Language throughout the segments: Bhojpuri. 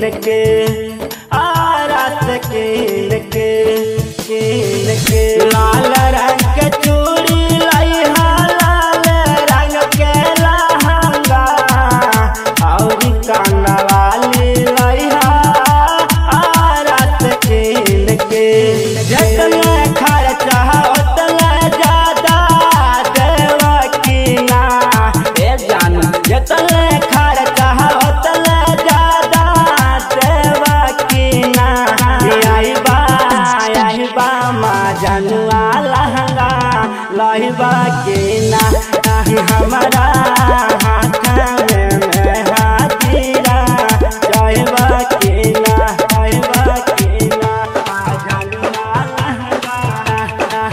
कीन के आरत कीन के कीन के लाल रंग के चूड़ी लइहा लाल रंग के लहंगा और कानवाली लइहा आरत कीन के जतने खर्चा उतने ज्यादा देवा कीना ए जान जतने खर्चा उतने ज्यादा देवा कीना आई बा आई बा मा जनुआ लहंगा लहिबा कीना हमारा हाथ में में हाजीरा जयबा कीना जयबा कीना मा जनुआ लहंगा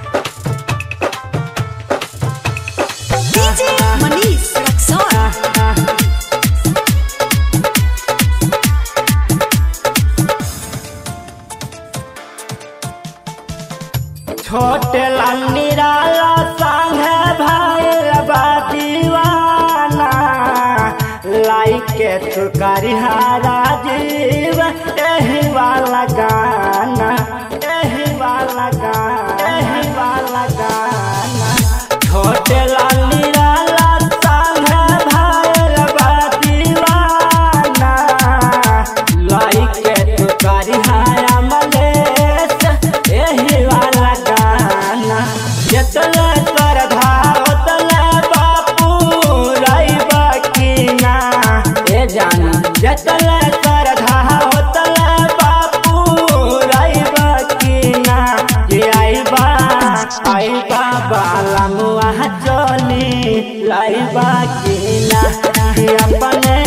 DJ Manish Rexon. छोटे लंगीराला संग भाई बा दीवाना लाइक के तुकारी हारा जीव एही वाला गाना एही वाला गाना एही वाला गाना छोटे लंगीराला संग भाई बा दीवाना लाइक के तुकारी हारा मलेश एही वाला गाना जतले कर धावतले बापू रईबा कीना ए जाना जतले कर धावतले बापू रईबा कीना ये आईबा आईबा बाला मुआ चली लाईबा कीना ये अपने